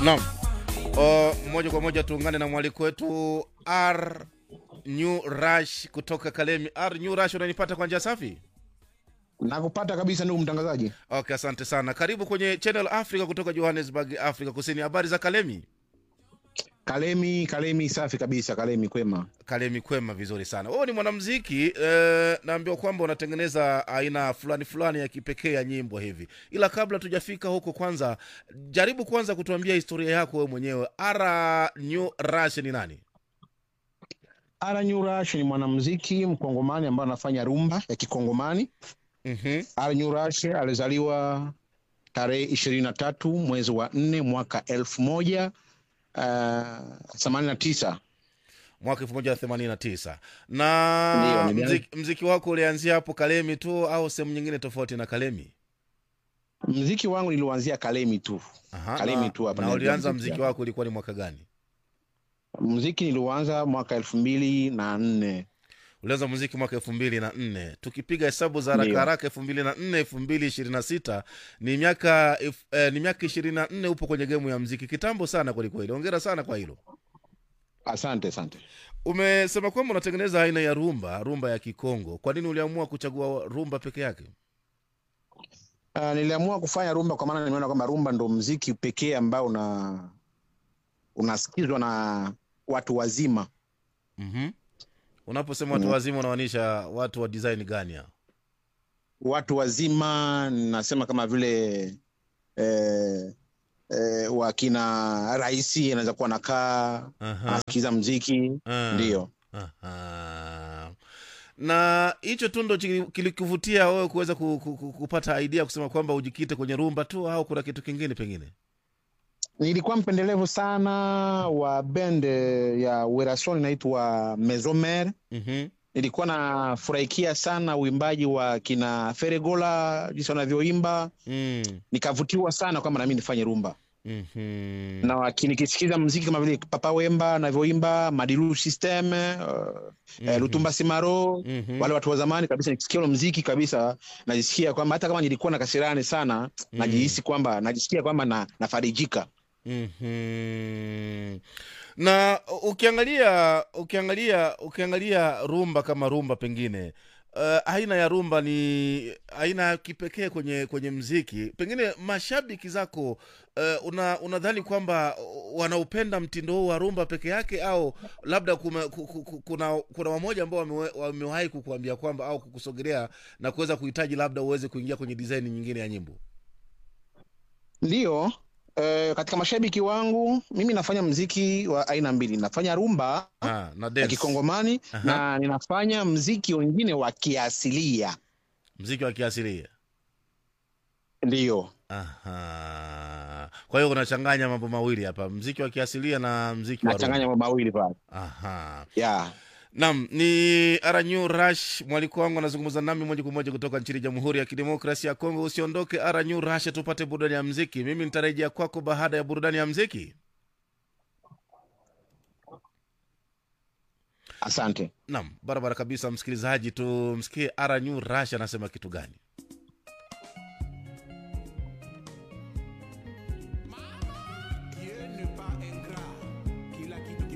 Naam. O, moja kwa moja tuungane na mwaliko wetu R New Rush kutoka Kalemi. R New Rush, unanipata kwa njia safi? Nakupata kabisa ndugu mtangazaji. Okay, asante sana. Karibu kwenye Channel Africa kutoka Johannesburg, Afrika Kusini. Habari za Kalemi? Kalemi, Kalemi safi kabisa, Kalemi kwema. Kalemi kwema, vizuri sana. Wewe ni mwanamuziki eh, naambiwa kwamba unatengeneza aina fulani fulani ya kipekee ya nyimbo hivi, ila kabla tujafika huko, kwanza jaribu kwanza kutuambia historia yako wewe mwenyewe. Ara New Rush ni nani? Ara Nyurash ni mwanamuziki mkongomani ambaye anafanya rumba ya kikongomani. Mhm. Ara Nyurash alizaliwa tarehe ishirini na tatu mwezi wa nne mwaka elfu moja themanini na tisa. mwaka 1989 Ndiyo, na nilianza- mziki, mziki wako ulianzia hapo Kalemi tu au sehemu nyingine tofauti na Kalemi? Mziki wangu niliuanzia Kalemi tu. Aha, Kalemi na, tu hapa na ndio ulianza mziki mziki wangu. wako ulikuwa ni mwaka gani? Mziki niliuanza mwaka elfu mbili na nne. Ulianza muziki mwaka elfu mbili na nne. Tukipiga hesabu za haraka Ndiyo. haraka, elfu mbili na nne elfu mbili ishirini na sita ni miaka elfu- eh, ni miaka ishirini na nne upo kwenye gemu ya mziki, kitambo sana kwelikweli. Ongera sana kwa hilo. Asante, asante. Umesema kwamba unatengeneza aina ya rumba, rumba ya Kikongo. Kwa nini uliamua kuchagua rumba peke yake? Uh, niliamua kufanya rumba kwa maana nimeona kwamba rumba ndo mziki pekee ambao una unasikizwa na watu wazima. Mhm. Unaposema watu Mm. wazima unamaanisha watu wa design gani hao? Watu wazima nasema kama vile eh, eh, wakina raisi anaweza kuwa nakaa Aha. anasikiza mziki Ah. ndio. Aha. na hicho tu ndo chili- kilikuvutia wewe kuweza ku, ku, ku, kupata idea kusema kwamba ujikite kwenye rumba tu au kuna kitu kingine pengine Nilikuwa mpendelevu sana wa bend ya Werason inaitwa Mesomer. Mhm. Nilikuwa nafurahikia sana uimbaji wa kina Feregola jinsi wanavyoimba Mm. nikavutiwa sana kwamba nami nifanye rumba Mhm. na waki- nikisikiza mziki kama vile Papa Wemba anavyoimba Madilu System uh, eh, Mhm. Lutumba Simaro Mhm. wale watu wa zamani kabisa, nikisikia ule mziki kabisa najisikia kwamba hata kama nilikuwa na kasirani sana najihisi kwamba najisikia kwamba na, nafarijika. Mhm. na ukiangalia ukiangalia ukiangalia rumba kama rumba pengine uh, aina ya rumba ni aina ya kipekee kwenye kwenye mziki pengine mashabiki zako uh, una unadhani kwamba wanaupenda mtindo huu wa rumba peke yake au labda kume, ku- ku- ku- kuna kuna wamoja ambao wamewe- wamewahi kukuambia kwamba au kukusogelea na kuweza kuhitaji labda uweze kuingia kwenye design nyingine ya nyimbo Ndiyo eh, katika mashabiki wangu mimi nafanya mziki wa aina mbili, nafanya rumba ah, na ya dance kikongomani Aha. na ninafanya mziki wengine wa kiasilia. mziki wa kiasilia Ndiyo. Aha. Kwa hiyo unachanganya mambo mawili hapa, mziki wa kiasilia na mziki wa nachanganya rumba. mambo mawili pale Aha. yeah. Naam, ni Aranyu Rush, mwaliko wangu anazungumza nami moja kwa moja kutoka nchini Jamhuri ya Kidemokrasia ya Kongo. Usiondoke Aranyu Rush, tupate burudani ya mziki. Mimi nitarejea kwako baada ya burudani ya mziki. Asante. Naam, barabara kabisa, msikilizaji, tumsikie Aranyu Rush anasema kitu gani.